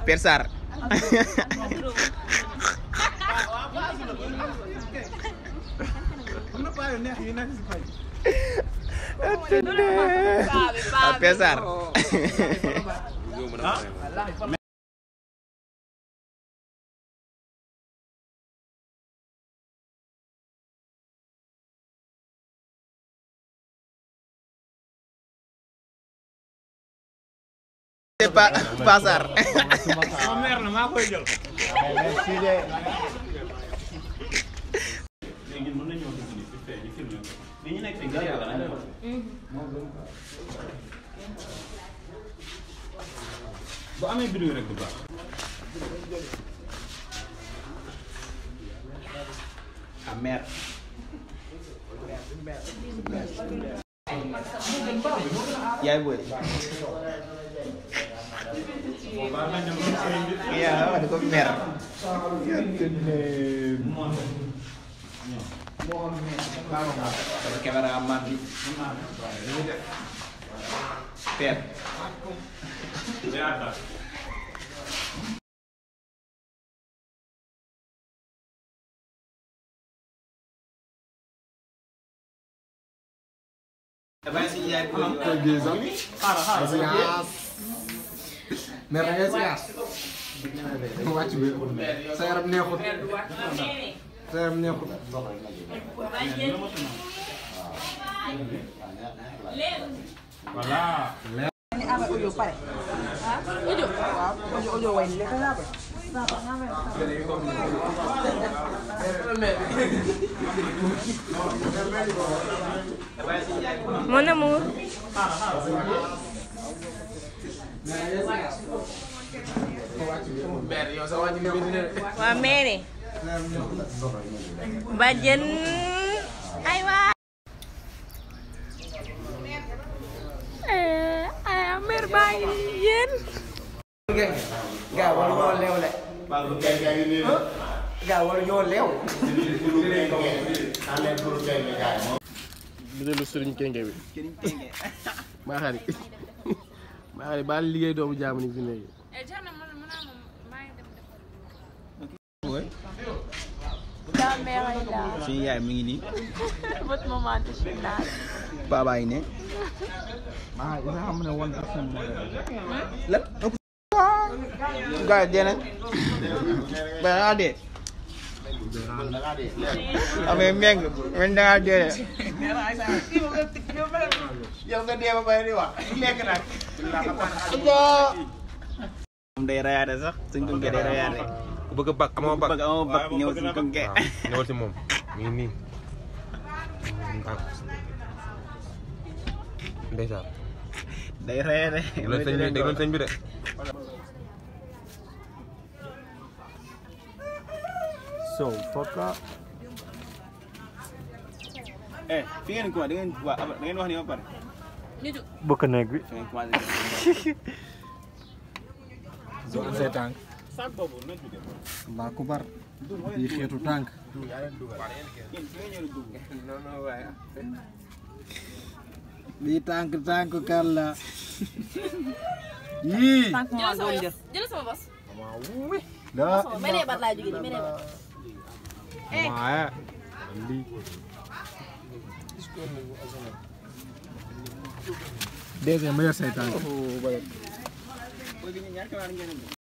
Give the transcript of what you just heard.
Père Sarr ah Père Sarr c'est pas pas Sarr léegi mën nañoo dugg nii fi fee ñu filmé ko li ñu nekk fii ngir yàlla nañ ko bu amee vidéo rek du baax ah mère yaay boy iya ada kok mer Kalau kamera aman Per Apa sih ya? mer na ngay siyaas mu wàcc bi sa yaram neexut sa yaram neexut Mon amour. waa mère bàjjen ay waa ay mère baa ngi yéen gaa war ñoo leew le gaa war ñoo leew bisalu sëriñ kenge bi maa xari maa xari baal liggéey doomu jaamu ni fi léegi la mère ay là Suñu yaay mi ngi nii votre maman de chinage Baba yi ne ah isa xam ne one personne moo lan gars yi dee nañ ba dangaa dee amee meng men dangaa dee de yow nga dee ba pare di wax lekk nag moom day rayaate sax suñ ko ngee day rayaate ku bëgg a bak amoo bak bëgg amoo bak ñëw suñ ko ngee ñëwal si moom mi ngi nii ndeysaan day rayaate déglu sëñ bi déglu sëñ bi de so fokka eh fi ngeen ko da ngeen waa da ngeen wax ni ba pare bëkk néeg bi fi ngeen commencé doon say tànk Allahu akbar yi xeetu tànk lii tànk tànk kar la yii jël sama bos da menee bat laa jóge ni menee bat waaye lii deuxième ma yor say tànk